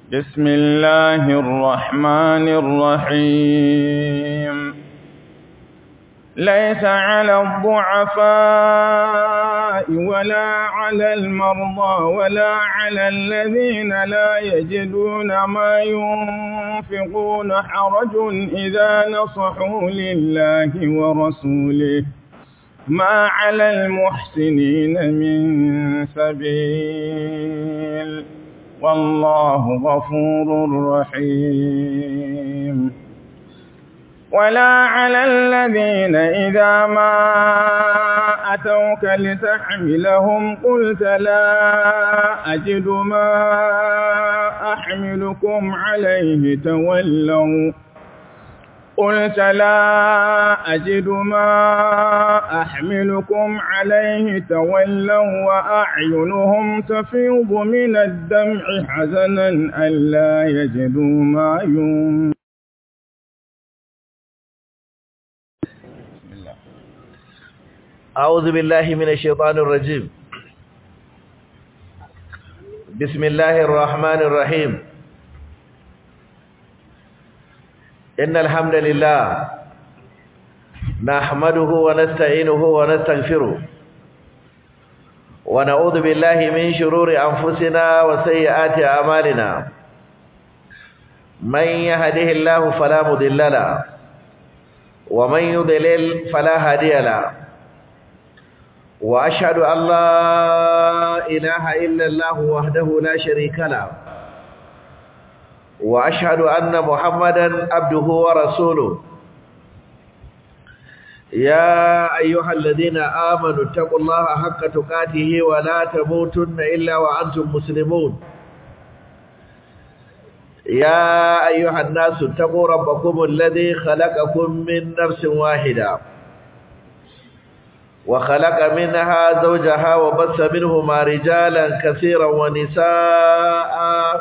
بسم الله الرحمن الرحيم ليس على الضعفاء ولا على المرضى ولا على الذين لا يجدون ما ينفقون حرج إذا نصحوا لله ورسوله ما على المحسنين من سبيل والله غفور رحيم ولا على الذين إذا ما أتوك لتحملهم قلت لا أجد ما أحملكم عليه تولوا قلت لا أجد ما أحملكم عليه تولوا وأعينهم تفيض من الدمع حزنا ألا يجدوا ما ينفقون أعوذ بالله من الشيطان الرجيم بسم الله الرحمن الرحيم إن الحمد لله نحمده ونستعينه ونستغفره ونعوذ بالله من شرور أنفسنا وسيئات أعمالنا من يهده الله فلا مضل له ومن يضلل فلا هادي له وأشهد أن لا إله إلا الله وحده لا شريك له وأشهد أن محمدا عبده ورسوله يا أيها الذين آمنوا اتقوا الله حق تقاته ولا تموتن إلا وأنتم مسلمون يا أيها الناس اتقوا ربكم الذي خلقكم من نفس واحدة وخلق منها زوجها وبث منهما رجالا كثيرا ونساء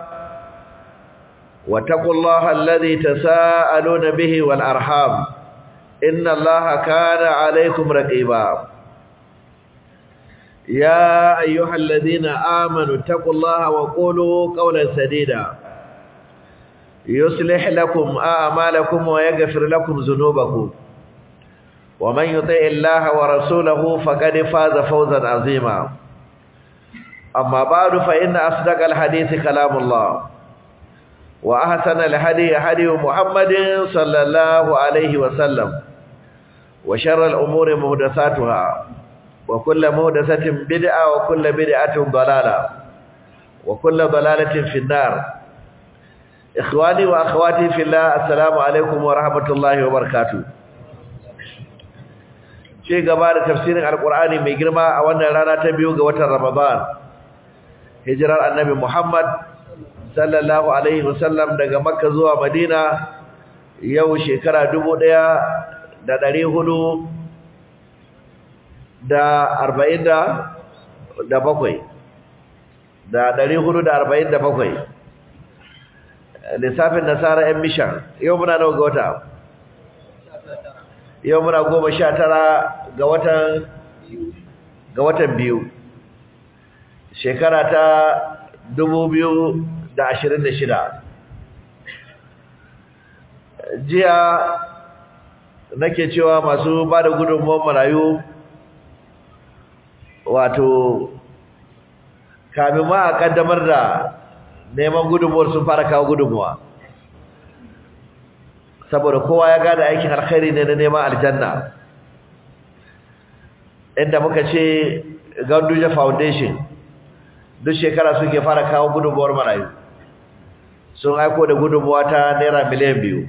واتقوا الله الذي تساءلون به والأرحام إن الله كان عليكم رقيبا يا أيها الذين آمنوا اتقوا الله وقولوا قولا سديدا يصلح لكم أعمالكم ويغفر لكم ذنوبكم ومن يطع الله ورسوله فقد فاز فوزا عظيما أما بعد فإن أصدق الحديث كلام الله وأحسن الهدي هدي محمد صلى الله عليه وسلم وشر الأمور محدثاتها وكل محدثة بدعة وكل بدعة ضلالة وكل ضلالة في النار إخواني وأخواتي في الله السلام عليكم ورحمة الله وبركاته ce gaba da tafsirin alkur'ani mai girma a wannan rana ta biyu ga watan ramadan hijirar annabi muhammad sallallahu alaihi wasallam daga makka zuwa madina yau shekara dubu ɗaya da ɗari hudu da arba'in da bakwai da ɗari hudu da arba'in da bakwai lissafin nasara yan mishan yau muna nawa ga wata yau muna goma sha tara ga watan ga watan biyu shekara ta dubu biyu da ashirin da shida jiya nake cewa masu ba da gudunmuwan marayu wato kamin ma a kaddamar da neman gudunmuwar sun fara kawo gudunmuwa saboda kowa ya gada aikin alkhairi ne na neman aljanna inda muka ce Ganduja Foundation duk shekara suke fara kawo gudunmuwar marayu sun aiko da gudunmuwa ta naira miliyan biyu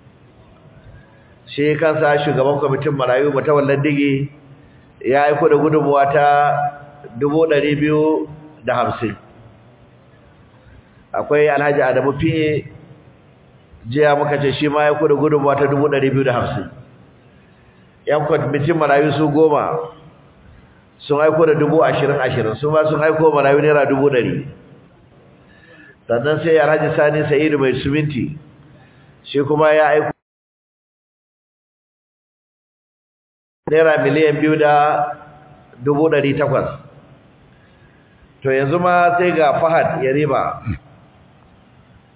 shi kansa shugaban kwamitin marayu matawallan digi ya aiko da gudunmuwa ta dubu ɗari biyu da hamsin akwai alhaji adamu fiye jiya muka ce shi ma ya kuda gudunmuwa ta dubu ɗari biyu da hamsin yan kwamitin marayu su goma sun aiko da dubu ashirin ashirin su ma sun aiko marayu naira dubu ɗari sannan sai alhaji sani sa'idu mai suminti shi kuma ya aiko naira miliyan biyu da dubu ɗari takwas to yanzu ma sai ga fahad ya riba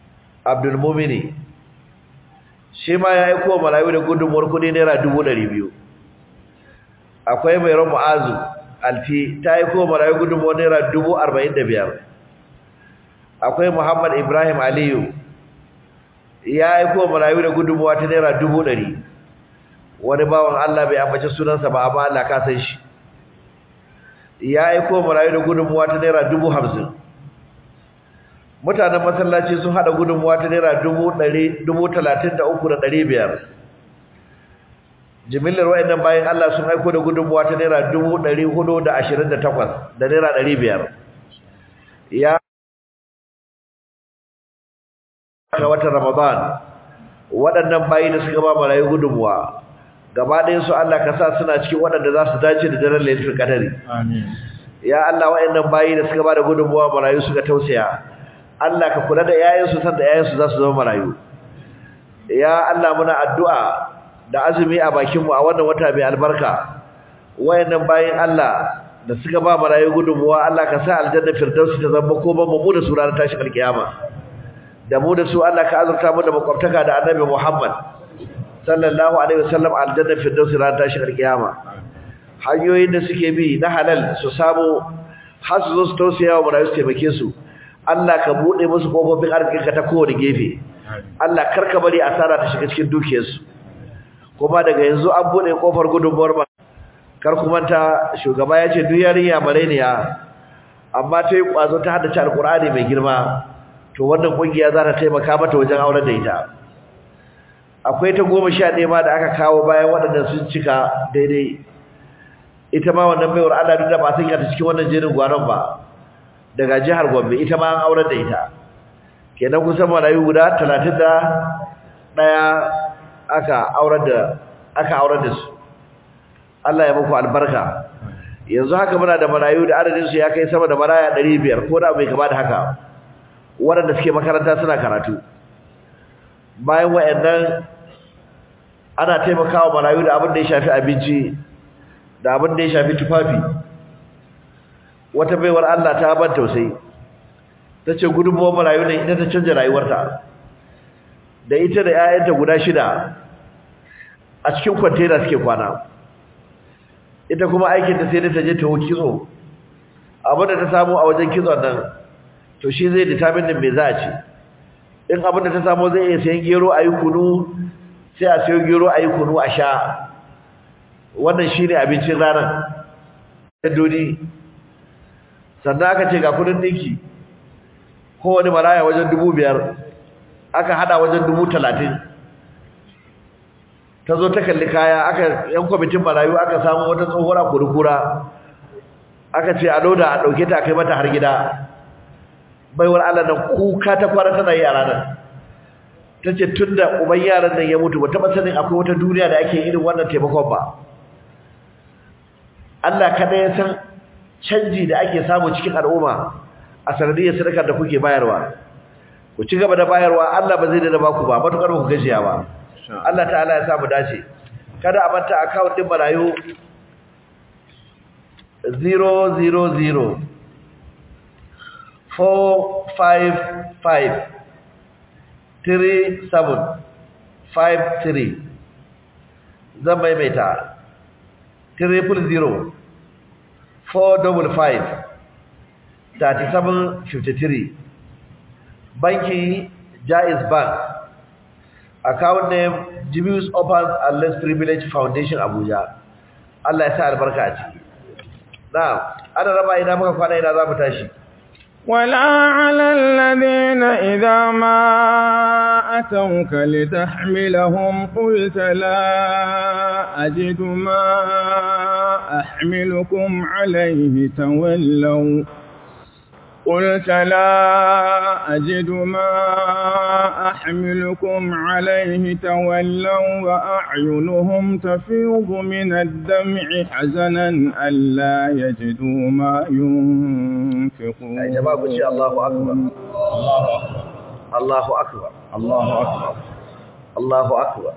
Abdul Mumini shi ma ya aiko marayu da gudunmuwar kudi naira dubu ɗari biyu akwai mai ran mu'azu alfi ta aiko marayu gudunmuwar naira dubu arba'in da biyar akwai muhammad ibrahim aliyu ya aiko marayu da gudunmuwa ta naira dubu ɗari wani bawan allah bai ambaci sunansa ba amma allah ka san shi ya aiko marayu da gudunmuwa ta naira dubu hamsin mutanen masallaci sun hada gudunmuwa ta naira dubu talatin da uku da ɗari biyar jimillar wa'annan bayan Allah sun aiko da gudunmuwa ta naira dubu ɗari hudu da ashirin da takwas da naira ɗari biyar ya ga watan ramadan waɗannan bayi da suka ba marayu gudunmuwa gaba ɗayan su Allah ka sa suna cikin waɗanda za su dace da daren lailatul qadari amin ya Allah wa'annan bayi da suka ba da gudunmuwa marayu suka tausaya Allah ka kula da yayansu sanda yayansu za su zama marayu ya Allah muna addu'a da azumi a bakinmu a wannan wata mai albarka wayannan bayin Allah da suka ba marayu gudunmuwa Allah ka sa aljanna firdausi ta zama ko ban mu da su ranar tashin alkiyama da mu da su Allah ka azurta mu da makwabtaka da annabi Muhammad sallallahu alaihi wasallam aljanna firdausi ranar tashin alkiyama hanyoyin da suke bi na halal su samu har su zo su tausaya wa marayu su taimake su Allah ka bude musu kofofin arzikinka ta kowane gefe Allah karka bari asara ta shiga cikin dukiyarsu kuma daga yanzu an bude kofar gudunmuwar ba kar ku manta shugaba ya ce duk yarinya mareniya amma ta yi kwazo ta haddace alkur'ani mai girma to wannan kungiya za ta taimaka mata wajen auren da ita akwai ta goma sha ɗaya ma da aka kawo bayan waɗannan sun cika daidai ita ma wannan baiwar Allah duk da ba sun ta cikin wannan jerin gwanon ba daga jihar Gombe ita ma an aurar da ita kenan kusan marayu guda 31 aka aurar da aka aurar da su Allah ya muku albarka yanzu haka muna da marayu da adadin su ya kai sama da maraya 500 ko da bai kama da haka waɗanda suke makaranta suna karatu bayan wayannan ana taimakawa marayu da abin da ya shafi abinci da abin da ya shafi tufafi wata baiwar Allah ta ban tausayi tace gudunmuwar marayu ne ita ta canja rayuwarta da ita da 'ya'yanta guda shida a cikin kwantena suke kwana ita kuma aikin ta sai da ta je ta kitso abin da ta samu a wajen kitson nan to shi zai determine din me za a ci in abin da ta samu zai iya sayan gero a yi kunu sai a sayo gero a yi kunu a sha wannan shine abincin ranar dodi sannan aka ce ga kudin dinki kowane maraya wajen dubu biyar aka hada wajen dubu talatin ta zo ta kalli kaya aka yan kwamitin marayu aka samu wata tsohuwar kurkura aka ce a loda a ɗauke ta kai mata har gida baiwar Allah nan kuka ta fara tana yi a ranar ta ce tun da uban yaran nan ya mutu ba taɓa sanin akwai wata duniya da ake irin wannan taimakon ba Allah kada ya san canji da ake samu cikin al'umma a sanadiyar sadakar da kuke bayarwa ku ci gaba da bayarwa Allah ba zai da baku ba matukar ku gajiya ba Allah ta'ala ya sa mu dace kada a manta account din marayu 000 455 3753 zan maimaita triple zero four double five thirty seven fifty three banki Jaiz Bank account name Jibius Opens and Less Privilege Foundation Abuja Allah ya sa albarka a ciki na'am ana raba ina muka kwana ina za mu tashi ولا على الذين إذا ما أتوك لتحملهم قلت لا أجد ما أحملكم عليه تولوا قلت لا أجد ما أحملكم عليه تولوا وأعينهم تفيض من الدمع حزنا ألا يجدوا ما ينفقون يا جماعة قل الله أكبر الله أكبر الله أكبر الله أكبر الله أكبر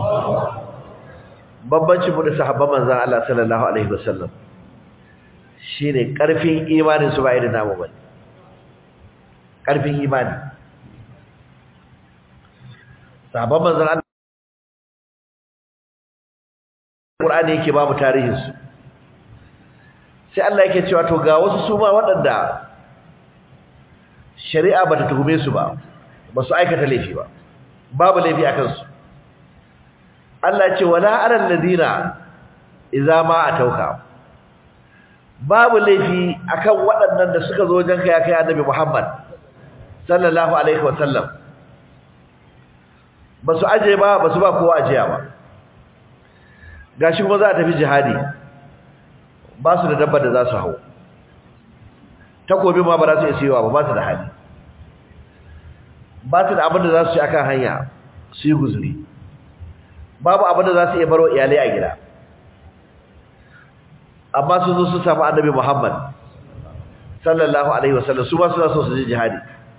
babbancin mu da sahabban manzon Allah sallallahu alaihi wasallam shine karfin imanin su ba irin namu bane karfin imani sahabban manzon Allah Qur'ani yake babu tarihin su sai Allah yake cewa to ga wasu su ma waɗanda shari'a bata tuhume su ba ba su aikata laifi ba babu laifi akan su Allah ya ce wala alal ladina idza ma atauka babu laifi akan waɗannan da suka zo wajen kai kai annabi Muhammad sallallahu alaihi wa sallam ba su aje ba ba su ba kowa ajiya ba gashi kuma za a tafi jihadi ba su da dabba da za su hau takobi ma ba za su iya siyowa ba ba su da hali ba su da abin da za su ci akan hanya su yi guzuri babu abin da za su iya baro iyalai a gida amma sun zo sun samu annabi Muhammad sallallahu alaihi wasallam su ba suna so su je jihadi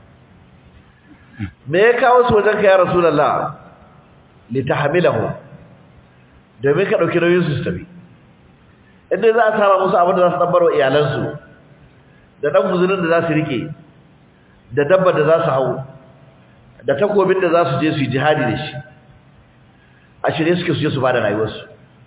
me ya kawo su wajen ka ya rasulullah litahmilahu domin ka dauki nauyin su su tafi inda za a saba musu abin da za su dabbaro iyalansu da dan guzurin da za su rike da dabbar da za su hau da takobin da za su je su yi jihadi da shi a shirye suke su je su ba da rayuwarsu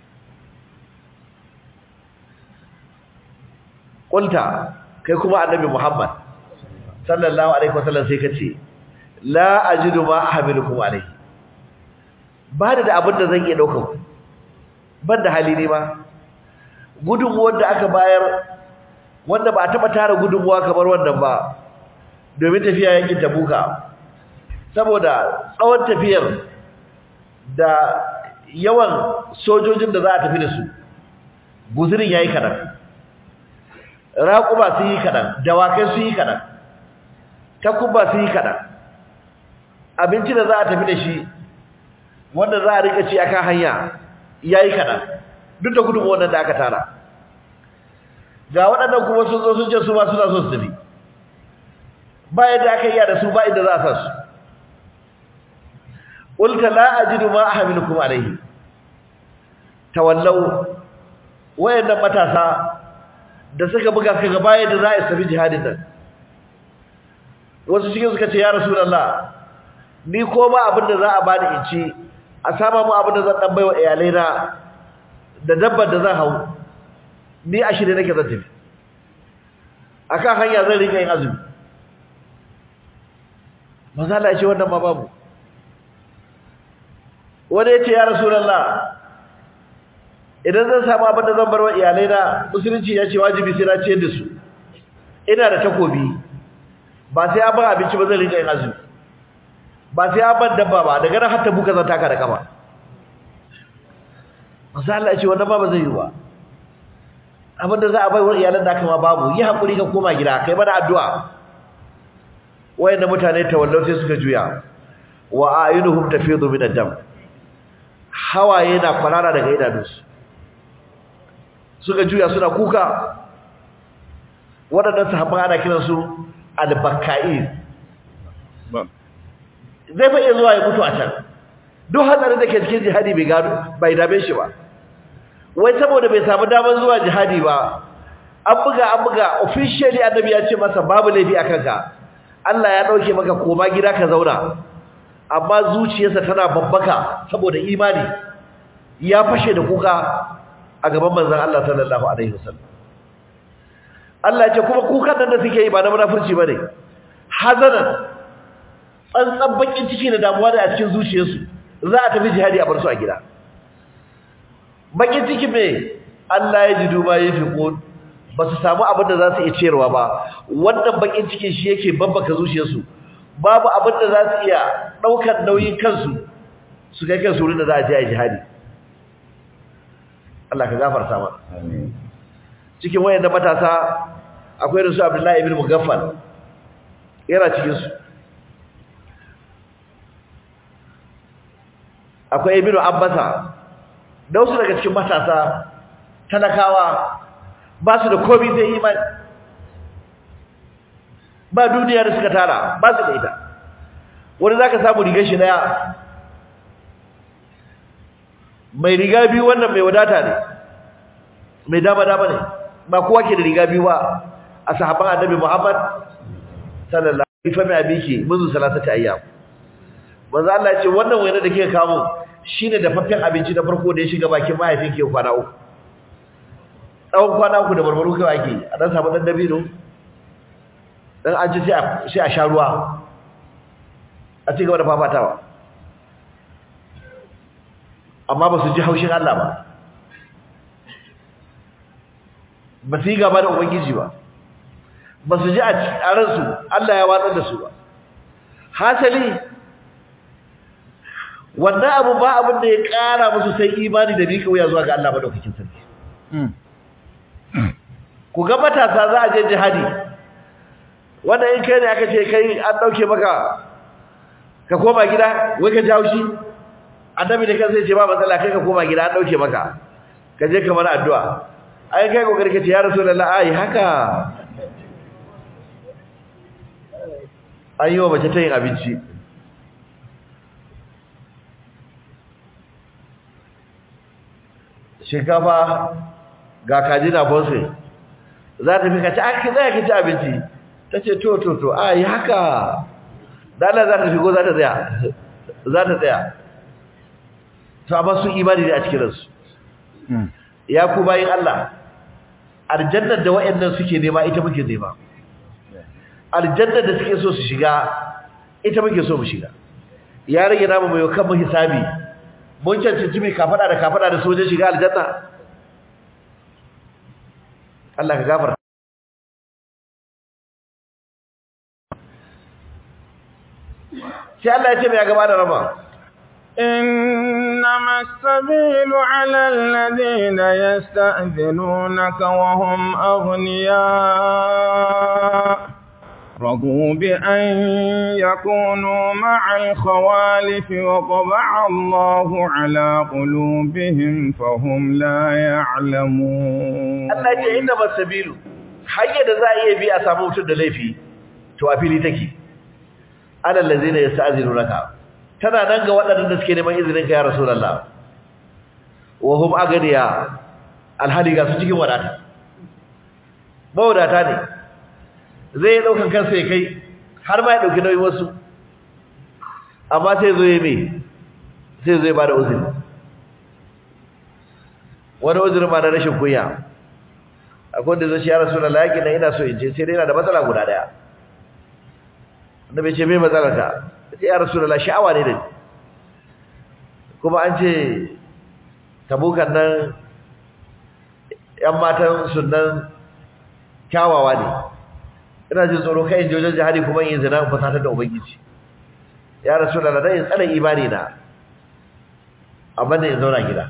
ƙulta kai kuma annabi muhammad sallallahu alaihi wasallam sai ka ce la ajidu ma ahmilukum alaihi ba da abin da zan iya ɗaukar ku ban da hali ne ba gudunmuwar da aka bayar wanda ba a taɓa tara gudunmuwa kamar wannan ba domin tafiya yankin tabuka saboda tsawon tafiyar da yawan sojojin da za a tafi da su guzurin ya yi kaɗan raƙuba sun yi kaɗan dawakai sun yi kaɗan takubba sun yi kaɗan abinci da za a tafi da shi wanda za a rika ci akan hanya ya yi kaɗan duk da gudun wannan da aka tara ga waɗannan kuma sun zo sun ce su ma suna so su tafi ba yadda aka iya da su ba inda za a sa su qulta la ajidu ma ahmilukum alayhi tawallau wayannan matasa da suka buga kaga baya da za a tafi jihadin nan wasu cikin suka ce ya rasulullah ni ko ba abin da za a bani in ci a sama mu abin da zan dan baiwa iyalai na da dabbar da zan hau ni a shirye nake zan tafi akan hanya zan rika yin azumi manzo Allah ya ce wannan ma babu wani ya ce ya rasulallah idan zan samu abin da zan bar wa iyalai na musulunci ya ce wajibi sai na ciyar da su ina da takobi ba sai an ban abinci ba zan rinka yin azumi ba sai an ban dabba ba daga nan hatta buka zan taka da kama masu Allah ya ce wannan ba ba zai yi ba abin da za a bai wa iyalan da aka ma babu yi haƙuri ka koma gida kai mana addu'a wayanda mutane tawallau sai suka juya wa ayunuhum tafidu min ad-dam hawaye na kwarara daga idanunsu suka juya suna kuka waɗannan sahabban ana kiransu al-bakka'in zai fa iya zuwa ya mutu a can duk hatsarin da ke cikin jihadi bai gano bai dame shi ba wai saboda bai samu damar zuwa jihadi ba an buga an buga officially annabi ya ce masa babu laifi a kanka Allah ya dauke maka koma gida ka zauna amma zuciyarsa tana babbaka saboda imani ya fashe da kuka a gaban manzon Allah sallallahu alaihi wasallam Allah ya ce kuma kukan nan da suke yi ba na munafurci bane hazanan tsantsan bakin ciki da damuwa da a cikin zuciyarsu za a tafi jihadi a bar su a gida bakin ciki me Allah ya ji duba ya fi ba su samu abin da za su iya ciyarwa ba wannan bakin cikin shi yake babbaka zuciyarsu babu abin da za su iya ɗaukar nauyin kansu su kai kansu wurin da za a je a jihadi Allah ka gafarta mana cikin wayannan matasa akwai da su Abdullahi ibn Mugaffal yana cikin su akwai ibn Abbasa da wasu daga cikin matasa talakawa ba su da komai sai imani ba duniya da suka tara ba su da ita wani zaka samu rigar shi daya mai riga biyu wannan mai wadata ne mai dama dama ne ba kowa ke da riga biyu ba a sahabban annabi Muhammad sallallahu alaihi wasallam abiki munzu salatati ayyam manzo Allah ya ce wannan wainar da kika kawo shine dafaffen abinci na farko da ya shiga bakin mahaifinki ya kwana uku tsawon kwana uku da barbaru kawai ake a dan samu dan dabino dan an ci sai a sha ruwa a ci gaba da fafatawa amma ba su ji haushin Allah ba ba su yi gaba da ubangiji ba ba su ji a ransu Allah ya watsar da su ba hasali wannan abu ba abin da ya kara musu sai imani da mika wuya zuwa ga Allah madaukakin sarki ku ga matasa za a je jihadi wanda in kai ne aka ce kai an dauke maka ka koma gida wai ka jawo shi annabi da kansa ya ce ba matsala kai ka koma gida an dauke maka ka je ka mana addu'a ai kai kokari ka ce ya rasulullahi ai haka an yi wa mace ta yin abinci shinkafa ga kaji na bonse za ta fi kaci ake zai ki ci abinci ta ce to to to a yi haka dala za ta fi ko za ta tsaya za ta tsaya to amma sun imani ne a cikin ransu ya ku bayin Allah aljannar da waɗannan suke nema ita muke nema aljannar da suke so su shiga ita muke so mu shiga ya rage namu mai kan mu hisabi mun cancanci mai kafada da kafada da sojan shiga aljanna Allah ka gafarta sai Allah ya ce mai gaba da rama إنما السبيل على الذين يستأذنونك وهم أغنياء رضوا بأن يكونوا مع الخوالف وطبع الله على قلوبهم فهم لا يعلمون Allah ya ce innama sabilu hanyar da za a iya bi a samu mutum da laifi to a fili take alal ladzina yasta'zinunaka tana nan ga waɗannan da suke neman izinin ka ya rasulullah wa hum agniya alhali ga su cikin wadata mawadata ne zai daukan kansa ya kai har ma ya dauki nauyin wasu amma sai zo ya me sai zo ya bada uzuri wani uzurin ma na rashin kunya akwai da zai shi ya rasulullah yaki na ina so in ce sai dai yana da matsala guda daya annabi ce me matsalar ka sai ya rasulullah sha'awa ne da ni kuma an ce tabukan nan yan matan sunan kyawawa ne ina jin tsoro kai in je wajen jihadi kuma in zina in fasatar da ubangiji ya rasulullah dan in tsare imani na amma ne in zauna gida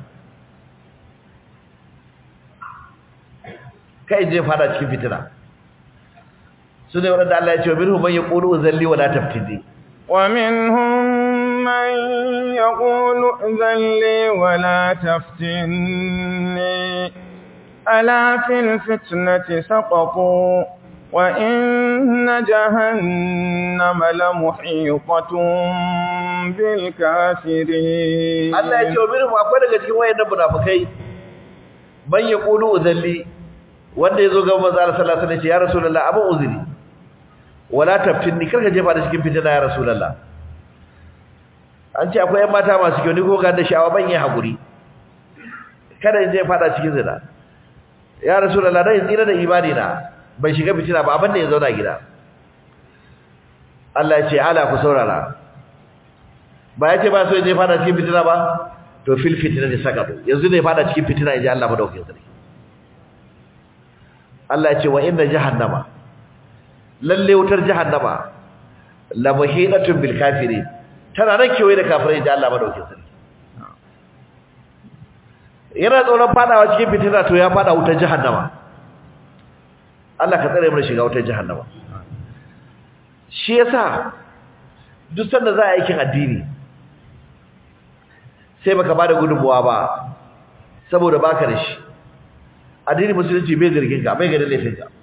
kai je fada cikin fitina su ne waɗanda Allah ya ce wa minhum man yaqulu uzalli wa la taftini ومنهم من يقول ائذن لي ولا تفتني ألا في الفتنة سقطوا وإن جهنم لمحيطة بالكافرين Allah ya ce wa minhum akwai daga cikin wayannan munafikai man yaqulu uzalli wanda yazo ga manzo Allah sallallahu alaihi wasallam ya ce ya rasulullah abu uzuri wala taftinni karka jefa da cikin fitina ya rasulullah an ce akwai yan mata masu kyau ni ko ga da sha'awa ban yi hakuri kada in je fada cikin zina ya rasulullah dan tsira da imani na ban shiga fitina ba abin da ya zauna gida Allah ya ce ala ku saurara ba ya ce ba so ya je fada cikin fitina ba to fil fitina ne saka yanzu ne fada cikin fitina in ji Allah madaukakin sarki Allah ya ce wa inna jahannama lalle wutar jahannama la muhidatun bil kafirin tana nan kewaye da kafirai da Allah madaukakin sarki yana tsoron fadawa cikin fitina to ya fada wutar jahannama Allah ka tsare mu shiga wutar jahannama shi yasa duk sanda za a aikin addini sai baka bada gudunmuwa ba saboda baka da shi addini musulunci bai zargin ka bai ganin laifin ka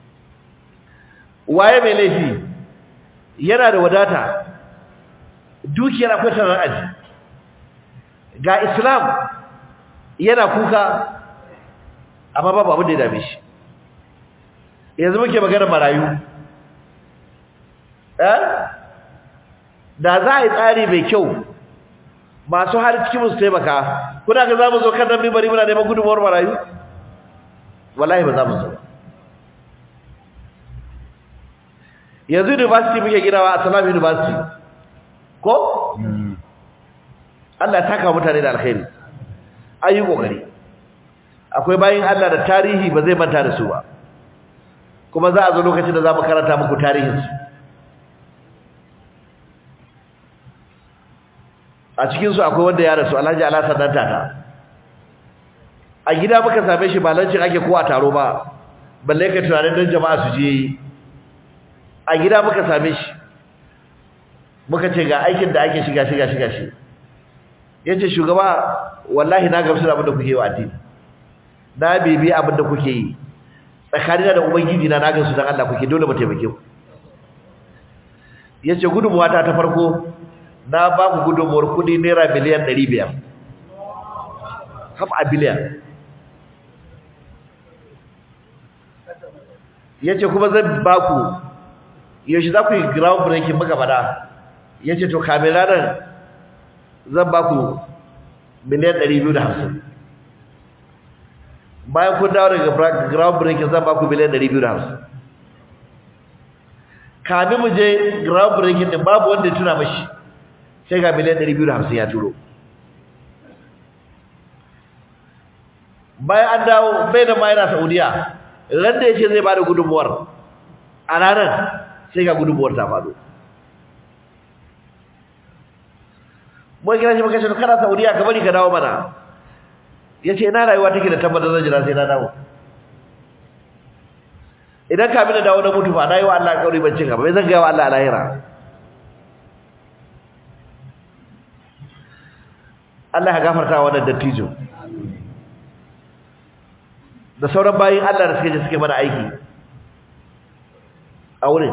waye mai laifi yana da wadata dukiyar akwai tarar aji ga islam yana kuka amma babu abin da ya dame shi yanzu muke magana marayu eh da za a yi tsari mai kyau masu hali cikin su taimaka kuna ga za mu zo kan nan mimbari muna neman gudunmuwar marayu wallahi ba za mu zo yanzu university muke ginawa a salam university ko Allah ya taka mutane da alkhairi ayi kokari akwai bayin Allah da tarihi ba zai manta da su ba kuma za a zo lokacin da za mu karanta muku tarihinsu a cikinsu akwai wanda ya rasu alhaji alhassan dan tata a gida muka same shi ba lancin ake kowa taro ba balle ka tunanin don jama'a su je yi a gida muka same shi muka ce ga aikin da ake shiga shiga shiga shi ya ce shugaba wallahi na gamsu da abin da kuke yi wa addini na bibi abin da kuke yi tsakanina da ubangiji na na gamsu don Allah kuke dole mu taimake ku ya ce gudunmuwa ta ta farko na ba ku gudunmuwar kudi naira miliyan 500 half a biliyan ya ce kuma zan ba ku yaushe za ku yi ground breaking muka fada ya ce to kamin ranar zan ba ku miliyan 250 bayan kun dawo daga ground breaking zan ba ku miliyan 250 kamin mu je ground breaking din babu wanda ya tuna mashi sai ga miliyan 250 ya turo bayan an dawo bai da ma yana saudiya ran da ya ce zai ba da gudunmuwar a ranar sai ga gudunmuwar ta faɗo mun kira shi maka shi kana saudiya ka bari ka dawo mana ya ce ina rayuwa take da tabbatar zan jira sai na dawo idan ka bi da dawo na mutu fa na yi wa Allah kauri ban cin gaba bai zan gaya wa Allah a lahira Allah ya gafarta wa wannan dattijo da sauran bayin Allah da suke je suke mana aiki a wurin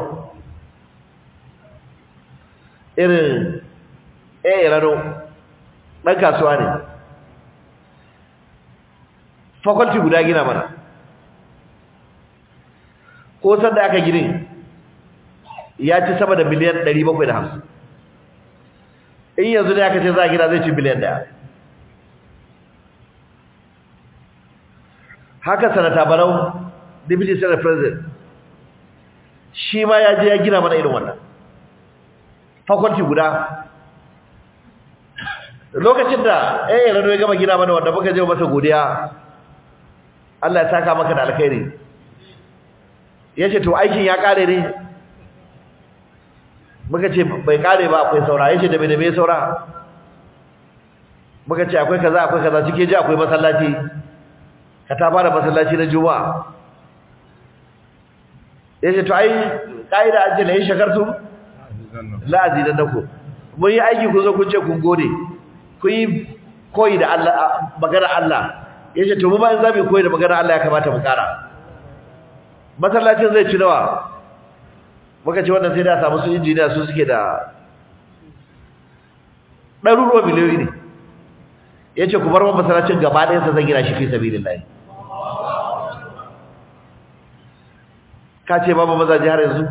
irin eh rano dan kasuwa ne faculty guda gina mana ko sanda aka gine ya ci sama da miliyan 750 in yanzu ne aka ce za a gina zai ci biliyan daya haka sanata barau deputy senate president shi ma ya je ya gina mana irin wannan faculty guda lokacin da eh rado ya gama gina mana wanda muka je masa godiya Allah ya saka maka da alkhairi yace to aikin ya kare ne muka ce bai kare ba akwai saura yace da me da me saura muka ce akwai kaza akwai kaza cike ji akwai masallaci ka ta fara masallaci na juma'a yace to ai kaida ajin yin shakartu la azidannakum mun yi aiki ku zo kun ce kun gode kun yi koyi da Allah magana Allah yace to mu ba in zamu koyi da magana Allah ya kamata mu kara masallacin zai ci nawa muka ce wannan sai da samu su injiniya su suke da ɗaruruwa miliyoyi ne yace ku bar wa masallacin gaba ɗayan sa zan gina shi fi sabilillah ka ce babu mazaje har yanzu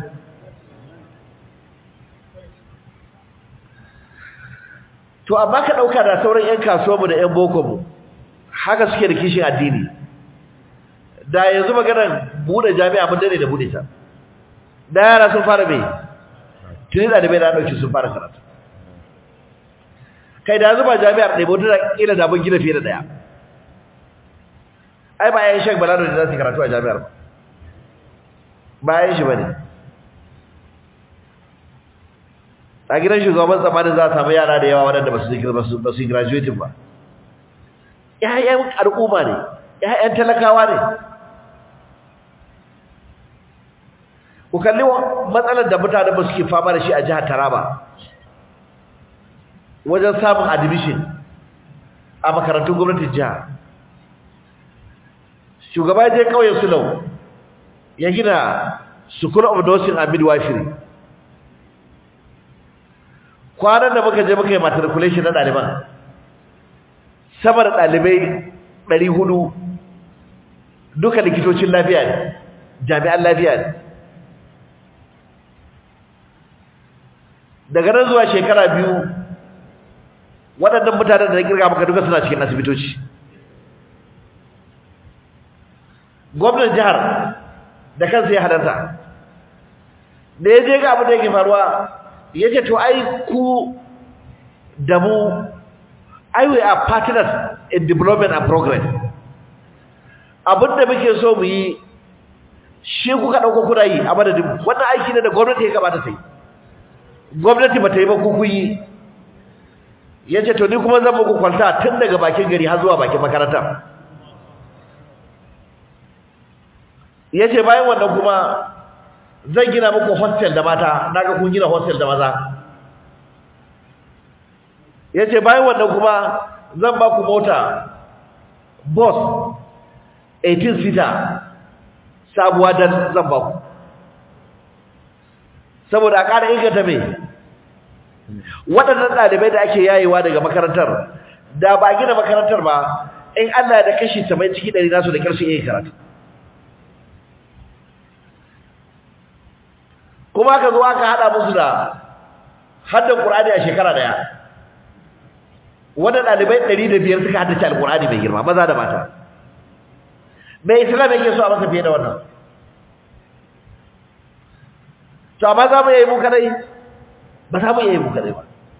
to amma ka dauka da sauran ƴan kasuwanmu da ƴan bokonmu haka suke da kishin addini da yanzu maganar bude jami'a mun dare da bude ta da yara sun fara bai tuni da bai da dauki sun fara karatu kai da yanzu ba jami'ar ɗaya ba da kila da mun gina fiye da daya ai ba yayin shek balado da za su karatu a jami'ar ba ba yayin shi bane a gidan shugaban tsamanin za a samu yara da yawa waɗanda ba su ba su graduating ba ‘ya'yan al'umma ne ‘ya'yan talakawa ne ku kalli matsalar da mutane ba suke fama da shi a jihar taraba wajen samun admission a makarantun gwamnatin jihar shugaba je kauyen sulau ya gina school of nursing and midwifery kwanan da muka je muka yi matriculation na ɗaliban sama da ɗalibai ɗari hudu duka likitocin lafiya ne jami'an lafiya ne daga nan zuwa shekara biyu waɗannan mutanen da na kirga maka duka suna cikin asibitoci gwamnan jihar da kansa ya hadarta da ya je ga abin da yake faruwa ya ce to ai ku da mu ai we are partners in development and progress abin da muke so mu yi shi kuka ɗauko kuna yi a madadin wannan aiki ne da gwamnati ya gabata ta yi gwamnati ba ta yi ba ku kun yi ya ce to ni kuma zan muku kwalta tun daga bakin gari har zuwa bakin makaranta ya ce bayan wannan kuma zan gina muku hostel da mata na ga kun gina hostel da maza ya ce bayan wannan kuma zan ba ku mota bus 18 seater sabuwa dan zan ba ku saboda a ƙara inganta mai waɗannan ɗalibai da ake yayewa daga makarantar da ba gina makarantar ba in Allah da kashi 70 ciki 100 nasu da ƙarshe iya karatu kuma aka zo aka hada musu da haddan Qur'ani a shekara daya wannan dalibai 105 suka haddace Al-Qur'ani mai girma maza da mata mai Islam yake so a masa fiye da wannan to amma za mu yi mu kadai ba za mu yi mu kadai ba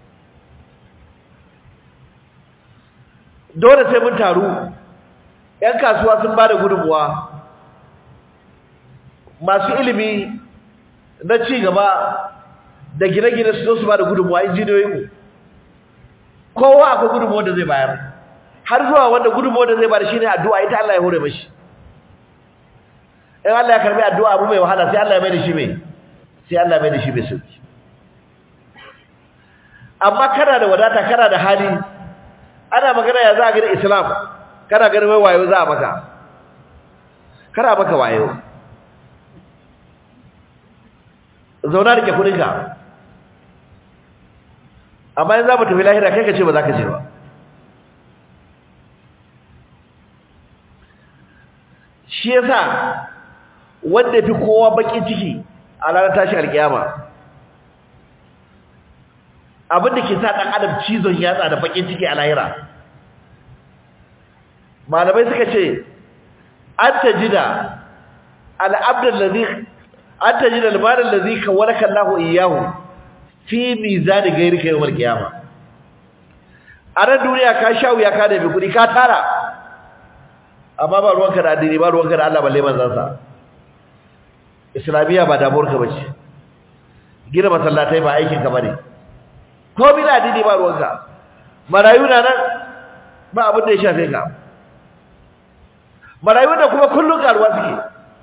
dole sai mun taru yan kasuwa sun ba da gudunmuwa masu ilimi na ci gaba da gine-gine su zo su ba da gudunmuwa injiniyoyinmu kowa akwai gudunmuwa da zai bayar har zuwa wanda gudunmuwa da zai bayar shi ne addu'a ita Allah ya hore mashi in Allah ya karbi addu'a abu mai wahala sai Allah ya mai da shi mai sai Allah ya mai da shi mai sauki amma kana da wadata kana da hali ana magana ya za a gani islam kana ganin wai wayo za a maka kana maka wayo zauna rike kudinka amma in za mu tafi lahira kai ka ce ba za ka ce ba shi yasa wanda fi kowa bakin ciki a ranar tashi alkiyama abinda ke sa ɗan adam cizon yatsa da bakin ciki a lahira malamai suka ce an tajida al'abdal ladhi an tajida al-mal ladhi kawalaka Allahu iyyahu fi mizan ghayrika yawm al-qiyamah a ran duniya ka sha wuya ka da bi kudi ka tara amma ba ruwanka da addini ba ruwanka da Allah balle manzon sa islamiya ba damuwar ka bace gina masallatai ba aikin ka bane ko bi da addini ba ruwanka marayu na nan ba abin da ya shafe ka marayu da kuma kullun karuwa suke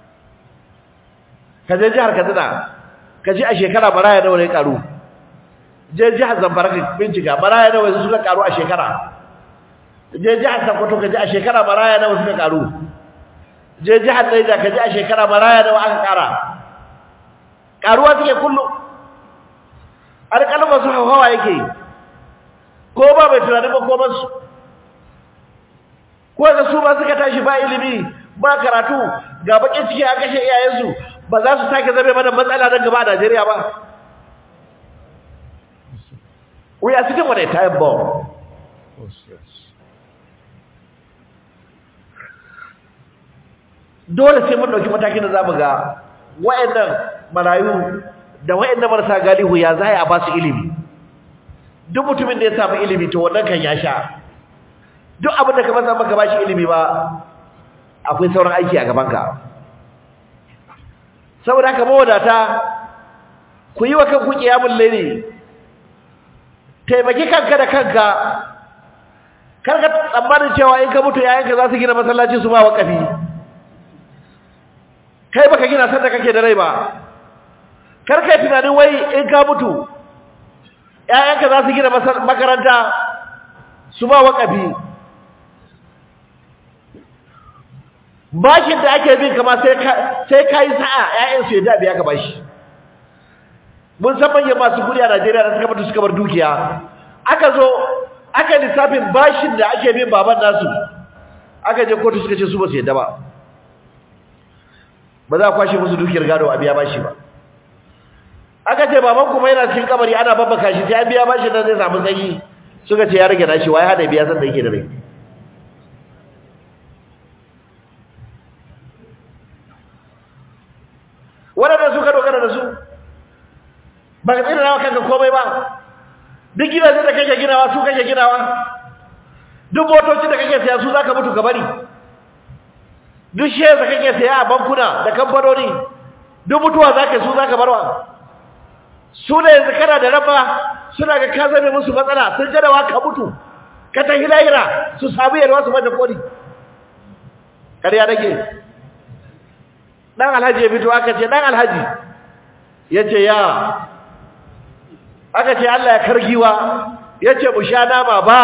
ka je jihar Katsina ka ji a shekara maraya nawa ne karu je jihar Zamfara ka bincika maraya nawa suka karu a shekara je jihar Sokoto ka ji a shekara maraya nawa suka karu je jihar Niger ka ji a shekara maraya nawa aka kara karuwa suke kullu alƙalma su hawa yake ko ba mai tunani ba ko ba su ko ga su ba suka tashi ba ilimi ba karatu ga bakin ciki a kashe iyayensu ba za su sake zame mana matsala nan gaba a Najeriya ba we are sitting on a time bomb dole sai mun dauki matakin da zamu ga wayannan marayu da wayannan marasa galihu ya zai a ba su ilimi duk mutumin da ya samu ilimi to wannan kan ya sha duk abin da ka masa maka bashi ilimi ba akwai sauran aiki a gabanka saboda haka mawadata ku yi wa kanku kiyamul layli taimaki kanka da kanka kar ka tsammanin cewa in ka mutu yayanka za su gina masallaci su ba wakafi kai baka gina sanda kake da rai ba kar kai tunanin wai in ka mutu yayanka za su gina makaranta su ba wakafi bashin da ake bin kama sai ka sai kai sa'a ƴaƴan su yadda biya ka bashi mun san manyan masu kudi a Najeriya da suka mutu suka bar dukiya aka zo aka lissafin bashin da ake bin baban nasu aka je kotu suka ce su ba su yadda ba ba za a kwashe musu dukiyar gado a biya bashi ba aka ce baban kuma yana cikin kabari ana babbaka shi sai an biya bashi dan zai samu sanyi suka ce ya rage nashi wai hada biya san da yake da rai waɗanda suka dogara da su ba ka tsira kanka komai ba duk gidajen da kake ginawa su kake ginawa duk motocin da kake saya su zaka mutu ka bari duk shares da kake saya a bankuna da kamfanoni duk mutuwa zaka su zaka barwa su ne yanzu kana da raba suna ga ka zame musu matsala sun jadawa ka mutu ka tafi lahira su samu yarwa su mata kodi kariya nake dan alhaji ya fito aka ce dan alhaji yace ya aka ce Allah ya kargiwa yace mu sha nama ba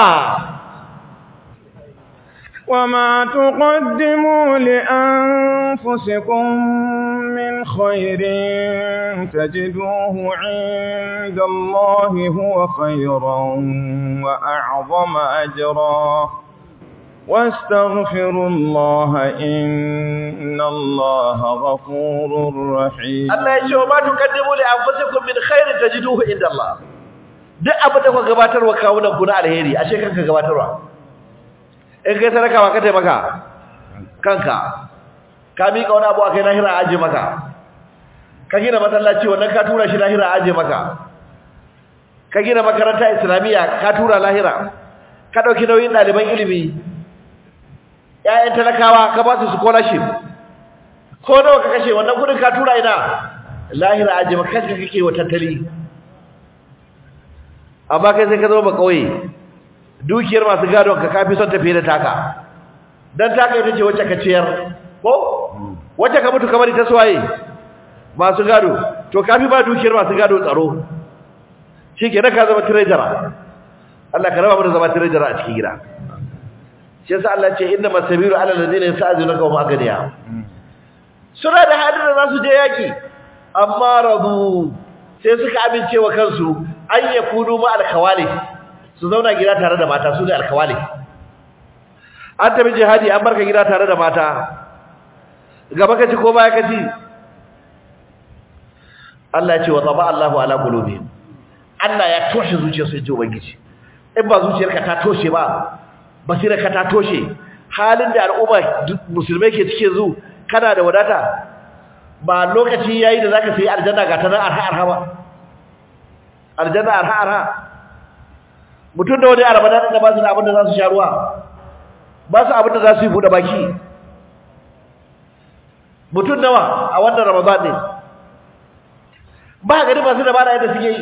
وما تقدموا لأنفسكم من خير تجدوه عند الله هو خيرا وأعظم أجرا واستغفروا الله إن الله غفور رحيم Allah ya ce wa ma tuqaddimu li anfusikum min khairin tajiduhu inda Allah duk abin da kuka gabatarwa kawunan ku na alheri ashe kanka gabatarwa in kai sadaka ba ka taimaka kanka ka miƙa wani abu akai lahira a aje maka ka gina masallaci wannan ka tura shi lahira a aje maka ka gina makaranta islamiyya ka tura lahira ka dauki nauyin ɗaliban ilimi ƴaƴan talakawa ka ba su scholarship ko nawa ka kashe wannan kudin ka tura ina lahira aje maka kanka kake wa tattali amma kai sai ka zama ba kauye dukiyar masu gadon ka kafi son tafiye da taka dan taka ita ce wacce ka ciyar ko wacce ka mutu kamar ita suwaye masu gado to kafi ba dukiyar masu gado tsaro shikenan ka zama treasurer Allah ka raba mu da zama treasurer a cikin gida shi yasa Allah ce inna masabiru ala alladhina yasta'zinunka wa maghniya suna da hadin da za su je yaki amma rabu sai suka amince wa kansu an yakunu ma alkhawali su zauna gida tare da mata su ne alkawali an tafi jihadi an barka gida tare da mata gaba kaci ko baya kaci Allah ya ce wa taba Allahu ala qulubihim Allah ya toshe zuciyarsu ya ji ubangiji in ba zuciyarka ta toshe ba basirarka ta toshe halin da al'umma musulmai ke cike zu kana da wadata ba lokaci yayi da zaka sayi aljanna ga ta nan arha arha ba aljanna arha arha mutum da wani a ramadan da ba su da abin da za su sha ruwa ba su abin da za su yi buɗe baki mutum nawa a wannan ramadan ne ba gani masu da bada yadda suke yi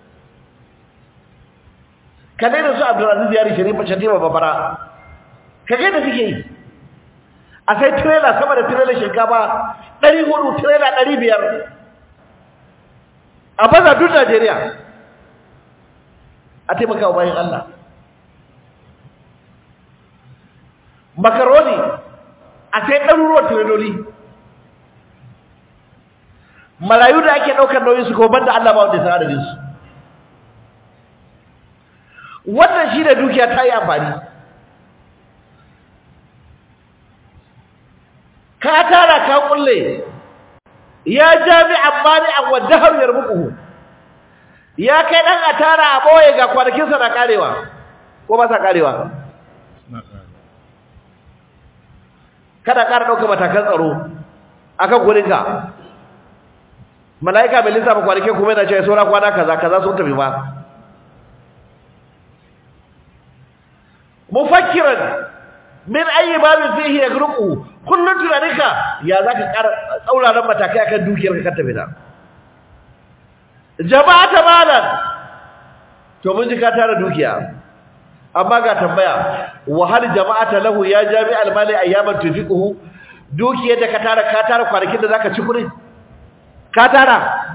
ka da su abdulaziz yari sharifa shatima babara ka ga yadda suke yi a sai tirela sama da tirela shinkafa ɗari hudu tirela ɗari biyar a baza duk najeriya a taimaka wa bayan Allah makaroni a sai ɗaruruwan tiradoli marayu da ake ɗaukar nauyin su ko banda Allah ba wanda ya san adadin su wannan shi da dukiya ta yi amfani ka tara ka kulle ya jami'an mani'an wadda har yarmuku ya kai dan a tara a boye ga kwanakinsa na karewa ko ba sa karewa kada ƙara ɗauka matakan tsaro akan gurinka mala'ika bai lissafa kwanakin kuma yana cewa saura kwana kaza kaza sun tafi ba mufakkiran min ayi babin fihi yagruqu kullun tunaninka ya zaka ƙara tsauraran matakai akan dukiyar ka tafi da jama'ata malan to mun ji ka tara dukiya amma ga tambaya wa hal jama'ata lahu ya jami'al mali ayyaman tufiquhu dukiyar da ka tara ka tara kwanakin da zaka ci kure ka tara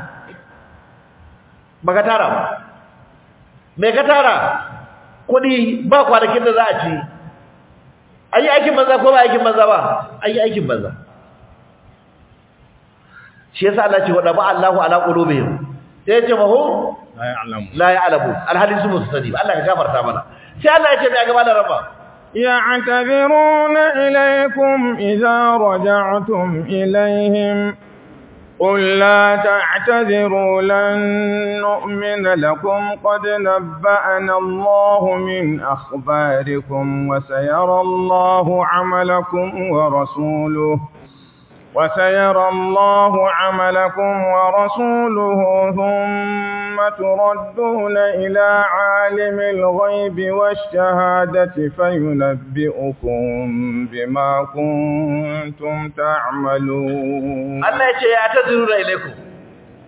baka tara ba me ka tara kudi ba kwanakin da za a ci ayi aikin banza ko ba aikin banza ba ayi aikin banza shi yasa Allah ce wa ba Allahu ala qulubihim sai ya ce mahu la ya'lamu la ya'lamu alhalin su musu sani ba Allah ka gafarta mana sai Allah ya ce mai gaba da raba يعتذرون إليكم إذا رجعتم إليهم قل لا تعتذروا لن نؤمن لكم قد نبأنا الله من أخباركم وسيرى الله عملكم ورسوله وسيرى الله عملكم ورسوله ثم تردون إلى عالم الغيب والشهادة فينبئكم بما كنتم تعملون Allah ya ce ya taziru da ilaikum